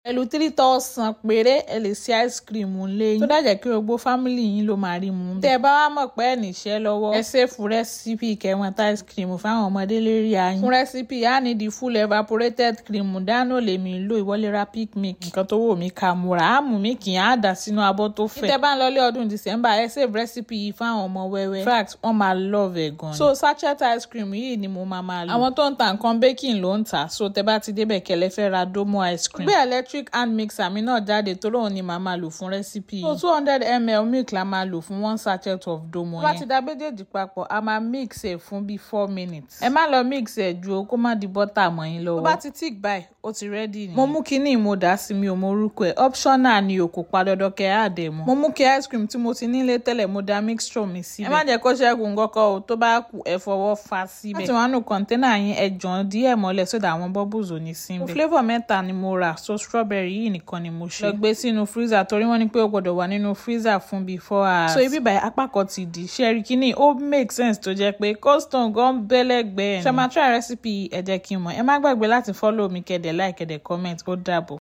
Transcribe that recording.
pẹ̀lú three thousand péré ẹ lè ṣe ice cream ńlẹ̀ yín tó dájẹ́ kí gbogbo fámìlì yín ló máa rí mu. tẹ́ ẹ bá wá mọ̀ pé ẹ̀ níṣẹ́ lọ́wọ́ ẹ ṣèfù rẹ́sípì kẹwọn tá ice cream fáwọn ọmọdé lérí ayín. fún rẹ́sípì á ní di full evaporated cream dáná lèmi lò ìwọlé ra pick milk nǹkan tó wò mí ká múra á mú mi kì í á dà sínú abọ́ tó fẹ̀. tẹ́ bá ń lọlé ọdún december ẹ save rẹ́sípì yìí fáwọn ọmọ wẹ́wẹ́. in fact wọ́n máa love ẹ̀ gan. so sachet ice cream yìí ni mo máa máa lò. àwọn tó ń ta nǹkan baking ló ń tà so tẹ́ bá ti débẹ̀ kẹlẹ́ fẹ́ ra domo ice cream. gbé electric hand mixer mi náà jáde tó lóun ni màá máa lò fún rẹ́sípì yìí. so two hundred ml milk la máa lò fún one sachet of domo yẹn. tó bá ti da méjèèjì papọ̀ a máa mix ẹ̀ fún bíi four minutes. ẹ má lọ mix ẹ̀ ju o kó má di bọ́tà mọ́ yín lọ́wọ́. tó bá ti tick báyìí ó ti ready ni. mo mú kinní mo dà sí mi ò mọ orúkọ ẹ̀ optional ni o kò pa dandan kẹ́ ẹ̀ àdẹ̀ mọ́. mo mú kí ice cream tí mo ti nílé tẹ́lẹ̀ mo da mixture mi síbẹ̀. ẹ má jẹ́ kó ṣẹ́gun kọ́kọ́ o tó bá kù ẹ fọwọ́ fa síbẹ̀. láti wọn nù kọ́ńténà yín ẹ jọ̀ọ́ díẹ̀ mọ́lẹ̀ sódà àwọn bubbles ò ní sí bẹ́ẹ̀. flavour mẹ́ta ni mo rà so strawberry yìí nìkan ni mo ṣe. lọ gbé sínú freezer torí wọ́n ní pé ó gbọ́dọ̀ wà nínú freezer fún bíi four hours. so ibi báyìí apá kan ti di ṣẹ́rí kínní ó make sense tó jẹ́ pé custom gan bẹ́lẹ́gbẹ́ẹ́ ni. ṣe máa try recipe ẹ jẹ́ kí n mọ̀ ẹ má gbàgbé láti follow mi kẹ́dẹ̀ like kẹ́dẹ̀ comment ó dàbọ̀.